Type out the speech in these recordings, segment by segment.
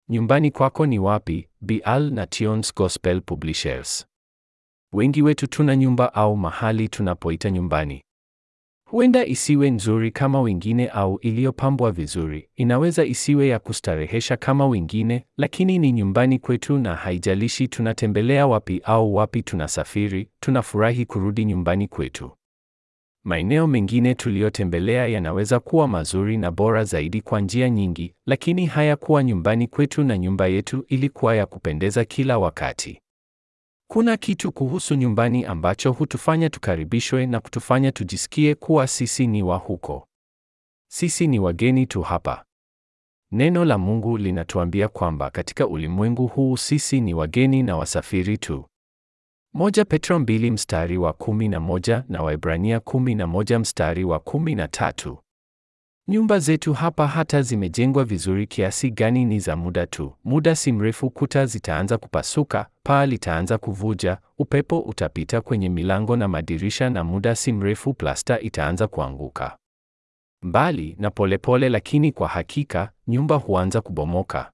Nyumbani kwako ni wapi? Bial na Tions Gospel Publishers. Wengi wetu tuna nyumba au mahali tunapoita nyumbani. Huenda isiwe nzuri kama wengine au iliyopambwa vizuri. Inaweza isiwe ya kustarehesha kama wengine, lakini ni nyumbani kwetu na haijalishi tunatembelea wapi au wapi tunasafiri, tunafurahi kurudi nyumbani kwetu. Maeneo mengine tuliyotembelea yanaweza kuwa mazuri na bora zaidi kwa njia nyingi, lakini hayakuwa nyumbani kwetu na nyumba yetu ilikuwa ya kupendeza kila wakati. Kuna kitu kuhusu nyumbani ambacho hutufanya tukaribishwe na kutufanya tujisikie kuwa sisi ni wa huko. Sisi ni wageni tu hapa. Neno la Mungu linatuambia kwamba katika ulimwengu huu sisi ni wageni na wasafiri tu. Moja Petro mbili mstari wa kumi na moja na Waebrania kumi na moja mstari wa kumi na tatu. Nyumba zetu hapa hata zimejengwa vizuri kiasi gani ni za muda tu. Muda si mrefu kuta zitaanza kupasuka, paa litaanza kuvuja, upepo utapita kwenye milango na madirisha na muda si mrefu plasta itaanza kuanguka. Mbali na polepole lakini kwa hakika, nyumba huanza kubomoka.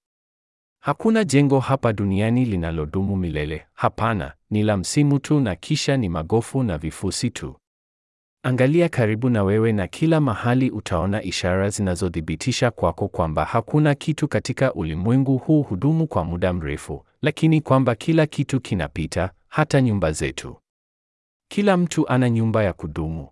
Hakuna jengo hapa duniani linalodumu milele. Hapana, ni la msimu tu na kisha ni magofu na vifusi tu. Angalia karibu na wewe na kila mahali utaona ishara zinazothibitisha kwako kwamba hakuna kitu katika ulimwengu huu hudumu kwa muda mrefu, lakini kwamba kila kitu kinapita, hata nyumba zetu. Kila mtu ana nyumba ya kudumu.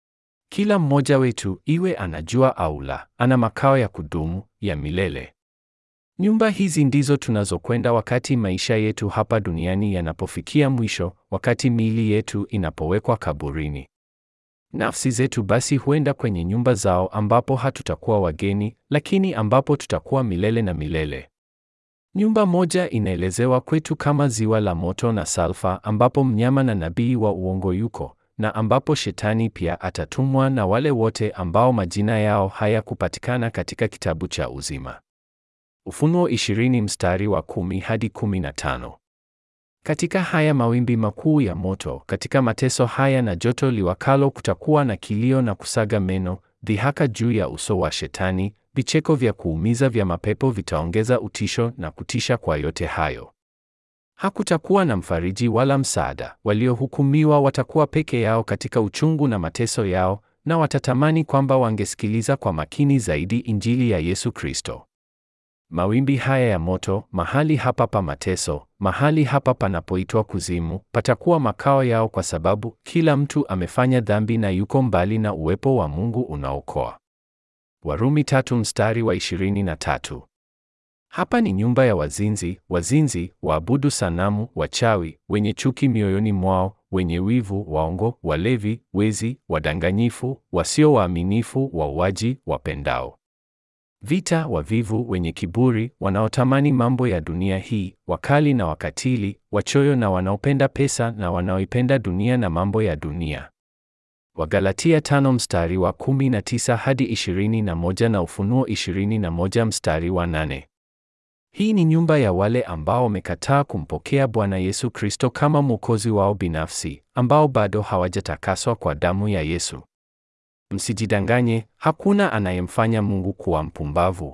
Kila mmoja wetu, iwe anajua au la, ana makao ya kudumu ya milele. Nyumba hizi ndizo tunazokwenda wakati maisha yetu hapa duniani yanapofikia mwisho, wakati miili yetu inapowekwa kaburini. Nafsi zetu basi huenda kwenye nyumba zao ambapo hatutakuwa wageni, lakini ambapo tutakuwa milele na milele. Nyumba moja inaelezewa kwetu kama ziwa la moto na salfa ambapo mnyama na nabii wa uongo yuko, na ambapo shetani pia atatumwa na wale wote ambao majina yao hayakupatikana katika kitabu cha uzima. Ufunuo 20 mstari wa 10 hadi 15. Katika haya mawimbi makuu ya moto, katika mateso haya na joto liwakalo, kutakuwa na kilio na kusaga meno, dhihaka juu ya uso wa Shetani, vicheko vya kuumiza vya mapepo vitaongeza utisho na kutisha kwa yote hayo. Hakutakuwa na mfariji wala msaada. Waliohukumiwa watakuwa peke yao katika uchungu na mateso yao, na watatamani kwamba wangesikiliza kwa makini zaidi Injili ya Yesu Kristo. Mawimbi haya ya moto, mahali hapa pa mateso, mahali hapa panapoitwa kuzimu, patakuwa makao yao kwa sababu kila mtu amefanya dhambi na yuko mbali na uwepo wa Mungu unaokoa. Warumi tatu mstari wa 23. Hapa ni nyumba ya wazinzi, wazinzi, waabudu sanamu, wachawi, wenye chuki mioyoni mwao, wenye wivu, waongo, walevi, wezi, wadanganyifu, wasio waaminifu, wauaji, wapendao vita, wavivu, wenye kiburi, wanaotamani mambo ya dunia hii, wakali na wakatili, wachoyo na wanaopenda pesa na wanaoipenda dunia na mambo ya dunia. Wagalatia tano mstari wa 19 hadi 21 na Ufunuo 21 mstari wa 8. Hii ni nyumba ya wale ambao wamekataa kumpokea Bwana Yesu Kristo kama Mwokozi wao binafsi, ambao bado hawajatakaswa kwa damu ya Yesu. Msijidanganye, hakuna anayemfanya Mungu kuwa mpumbavu.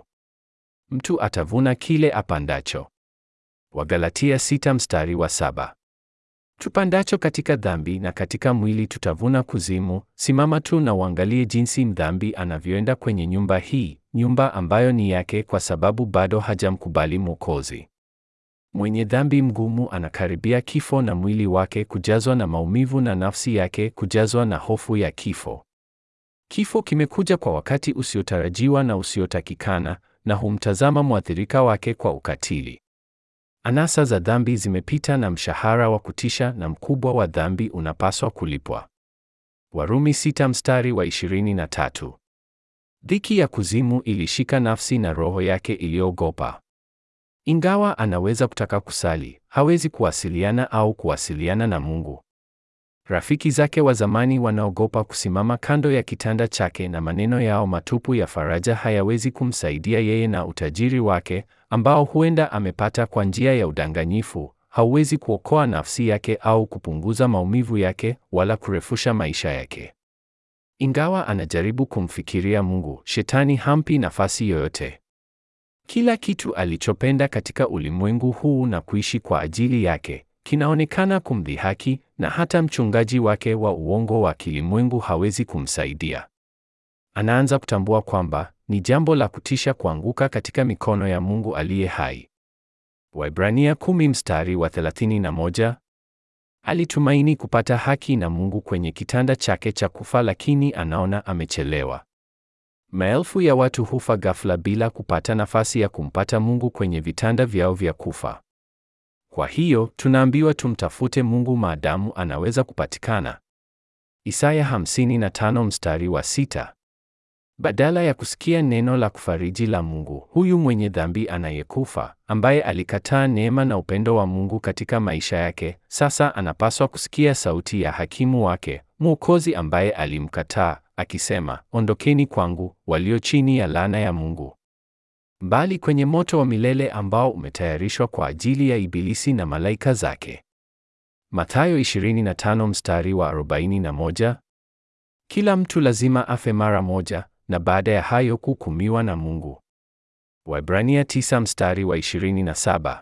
Mtu atavuna kile apandacho. Wagalatia sita mstari wa saba. Tupandacho katika dhambi na katika mwili tutavuna kuzimu. Simama tu na uangalie jinsi mdhambi anavyoenda kwenye nyumba hii, nyumba ambayo ni yake kwa sababu bado hajamkubali Mwokozi. Mwenye dhambi mgumu anakaribia kifo na mwili wake kujazwa na maumivu na nafsi yake kujazwa na hofu ya kifo. Kifo kimekuja kwa wakati usiotarajiwa na usiotakikana na humtazama mwathirika wake kwa ukatili. Anasa za dhambi zimepita na mshahara wa kutisha na mkubwa wa dhambi unapaswa kulipwa. Warumi sita mstari wa 23. Dhiki ya kuzimu ilishika nafsi na roho yake iliyoogopa. Ingawa anaweza kutaka kusali, hawezi kuwasiliana au kuwasiliana na Mungu. Rafiki zake wa zamani wanaogopa kusimama kando ya kitanda chake na maneno yao matupu ya faraja hayawezi kumsaidia yeye na utajiri wake ambao huenda amepata kwa njia ya udanganyifu, hauwezi kuokoa nafsi yake au kupunguza maumivu yake wala kurefusha maisha yake. Ingawa anajaribu kumfikiria Mungu, Shetani hampi nafasi yoyote. Kila kitu alichopenda katika ulimwengu huu na kuishi kwa ajili yake kinaonekana kumdhihaki, na hata mchungaji wake wa uongo wa kilimwengu hawezi kumsaidia. Anaanza kutambua kwamba ni jambo la kutisha kuanguka katika mikono ya Mungu aliye hai. Waebrania 10 mstari wa 31. Alitumaini kupata haki na Mungu kwenye kitanda chake cha kufa, lakini anaona amechelewa. Maelfu ya watu hufa ghafla bila kupata nafasi ya kumpata Mungu kwenye vitanda vyao vya kufa. Kwa hiyo tunaambiwa tumtafute Mungu maadamu anaweza kupatikana. Isaya 55 mstari wa sita. Badala ya kusikia neno la kufariji la Mungu, huyu mwenye dhambi anayekufa, ambaye alikataa neema na upendo wa Mungu katika maisha yake, sasa anapaswa kusikia sauti ya hakimu wake, Mwokozi ambaye alimkataa, akisema, ondokeni kwangu, walio chini ya laana ya Mungu, mbali kwenye moto wa milele ambao umetayarishwa kwa ajili ya Ibilisi na malaika zake. Mathayo 25 mstari wa 41. Kila mtu lazima afe mara moja na baada ya hayo kuhukumiwa na Mungu. Waebrania 9 mstari wa 27.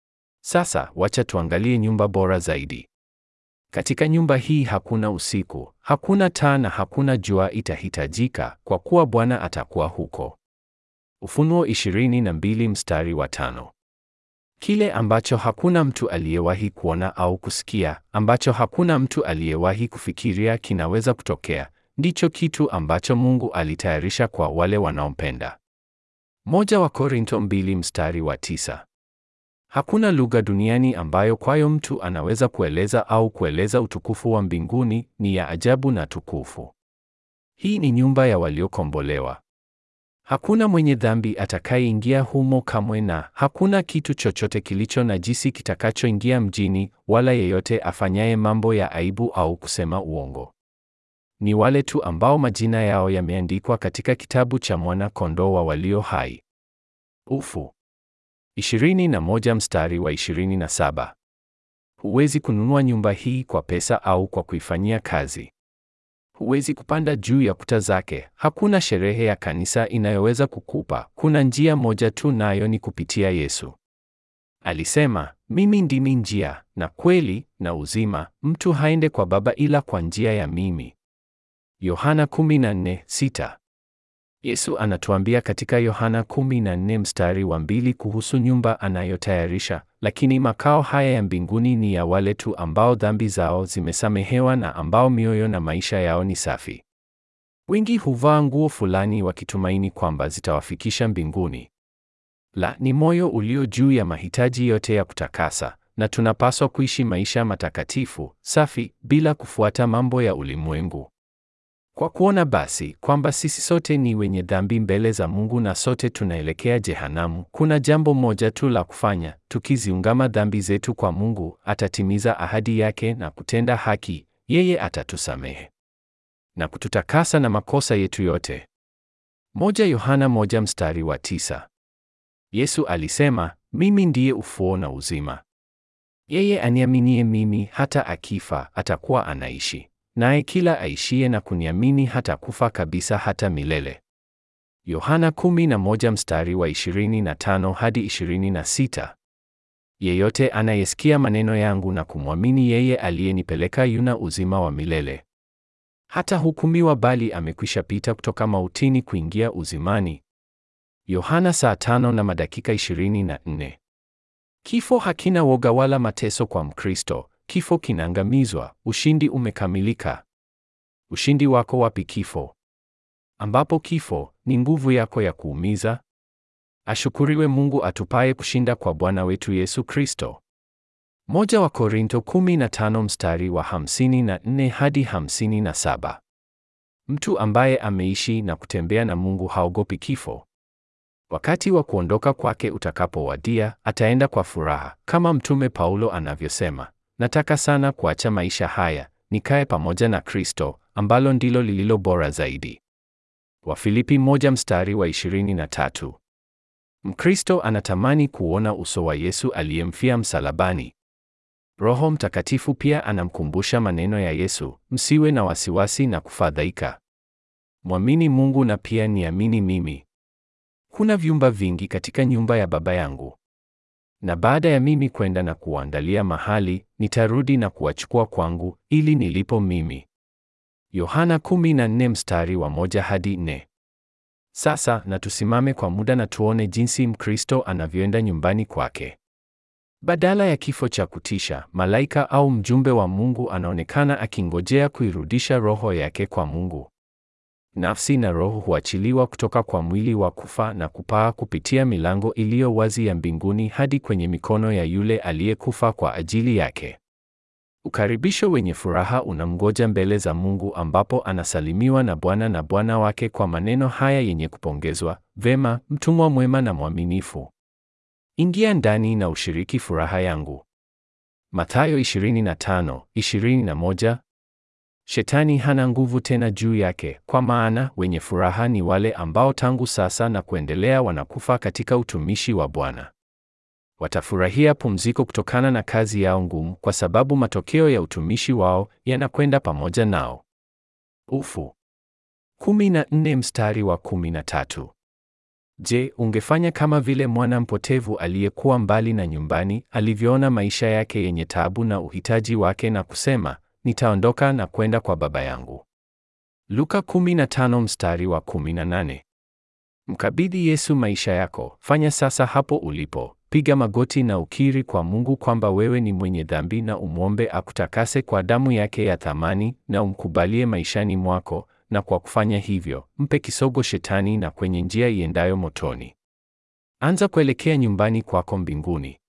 Sasa wacha tuangalie nyumba bora zaidi. Katika nyumba hii hakuna usiku, hakuna taa na hakuna jua itahitajika kwa kuwa Bwana atakuwa huko. Ufunuo 22 mstari wa tano. Kile ambacho hakuna mtu aliyewahi kuona au kusikia, ambacho hakuna mtu aliyewahi kufikiria kinaweza kutokea, ndicho kitu ambacho Mungu alitayarisha kwa wale wanaompenda. Moja wa Korinto 2 mstari wa tisa. Hakuna lugha duniani ambayo kwayo mtu anaweza kueleza au kueleza utukufu wa mbinguni, ni ya ajabu na tukufu. Hii ni nyumba ya waliokombolewa. Hakuna mwenye dhambi atakayeingia humo kamwe, na hakuna kitu chochote kilicho najisi kitakachoingia mjini, wala yeyote afanyaye mambo ya aibu au kusema uongo. Ni wale tu ambao majina yao yameandikwa katika kitabu cha mwana-kondoo wa walio hai. Ufu 21 mstari wa 27. Huwezi kununua nyumba hii kwa pesa au kwa kuifanyia kazi. Huwezi kupanda juu ya kuta zake. Hakuna sherehe ya kanisa inayoweza kukupa. Kuna njia moja tu, nayo ni kupitia Yesu. Alisema, mimi ndimi njia na kweli na uzima, mtu haende kwa Baba ila kwa njia ya mimi. Yohana 14:6. Yesu anatuambia katika Yohana 14 mstari wa mbili kuhusu nyumba anayotayarisha, lakini makao haya ya mbinguni ni ya wale tu ambao dhambi zao zimesamehewa na ambao mioyo na maisha yao ni safi. Wengi huvaa nguo fulani wakitumaini kwamba zitawafikisha mbinguni. La, ni moyo ulio juu ya mahitaji yote ya kutakasa, na tunapaswa kuishi maisha matakatifu, safi, bila kufuata mambo ya ulimwengu. Kwa kuona basi kwamba sisi sote ni wenye dhambi mbele za Mungu na sote tunaelekea jehanamu, kuna jambo moja tu la kufanya: tukiziungama dhambi zetu kwa Mungu, atatimiza ahadi yake na kutenda haki. Yeye atatusamehe na kututakasa na makosa yetu yote. Moja Yohana moja mstari wa tisa. Yesu alisema, mimi ndiye ufufuo na uzima. Yeye aniaminie mimi, hata akifa atakuwa anaishi naye kila aishiye na kuniamini hata kufa kabisa hata milele. Yohana 11 mstari wa 25 hadi 26. Yeyote anayesikia maneno yangu na kumwamini yeye aliyenipeleka yuna uzima wa milele, hata hukumiwa, bali amekwisha pita kutoka mautini kuingia uzimani. Yohana saa tano na madakika 24. Kifo hakina woga wala mateso kwa Mkristo. Kifo kinaangamizwa, ushindi umekamilika. Ushindi wako wapi kifo? Ambapo kifo ni nguvu yako ya kuumiza? Ashukuriwe Mungu atupaye kushinda kwa Bwana wetu Yesu Kristo. Moja wa Korinto 15 mstari wa 54 hadi 57. Mtu ambaye ameishi na kutembea na Mungu haogopi kifo. Wakati wa kuondoka kwake utakapowadia, ataenda kwa furaha, kama Mtume Paulo anavyosema, nataka sana kuacha maisha haya, nikae pamoja na Kristo, ambalo ndilo lililo bora zaidi. Wafilipi moja mstari wa 23. Mkristo anatamani kuona uso wa Yesu aliyemfia msalabani. Roho Mtakatifu pia anamkumbusha maneno ya Yesu, msiwe na wasiwasi na kufadhaika. Mwamini Mungu na pia niamini mimi. Kuna vyumba vingi katika nyumba ya Baba yangu. Na baada ya mimi kwenda na kuandalia mahali, nitarudi na kuwachukua kwangu, ili nilipo mimi. Yohana 14 mstari wa moja hadi nne. Sasa na tusimame kwa muda na tuone jinsi Mkristo anavyoenda nyumbani kwake. Badala ya kifo cha kutisha, malaika au mjumbe wa Mungu anaonekana akingojea kuirudisha roho yake kwa Mungu. Nafsi na roho huachiliwa kutoka kwa mwili wa kufa na kupaa kupitia milango iliyo wazi ya mbinguni hadi kwenye mikono ya yule aliyekufa kwa ajili yake. Ukaribisho wenye furaha unamgoja mbele za Mungu ambapo anasalimiwa na Bwana na Bwana wake kwa maneno haya yenye kupongezwa, Vema, mtumwa mwema na mwaminifu. Ingia ndani na ushiriki furaha yangu. Mathayo 25:21. Shetani hana nguvu tena juu yake, kwa maana wenye furaha ni wale ambao tangu sasa na kuendelea wanakufa katika utumishi wa Bwana. Watafurahia pumziko kutokana na kazi yao ngumu, kwa sababu matokeo ya utumishi wao yanakwenda pamoja nao. Ufu 14 mstari wa 13. Je, ungefanya kama vile mwana mpotevu aliyekuwa mbali na nyumbani alivyoona maisha yake yenye taabu na uhitaji wake na kusema, nitaondoka na kwenda kwa baba yangu? Luka 15 mstari wa 18. Mkabidhi Yesu maisha yako. Fanya sasa hapo ulipo. Piga magoti na ukiri kwa Mungu kwamba wewe ni mwenye dhambi na umwombe akutakase kwa damu yake ya thamani na umkubalie maishani mwako na kwa kufanya hivyo, mpe kisogo Shetani na kwenye njia iendayo motoni. Anza kuelekea nyumbani kwako mbinguni.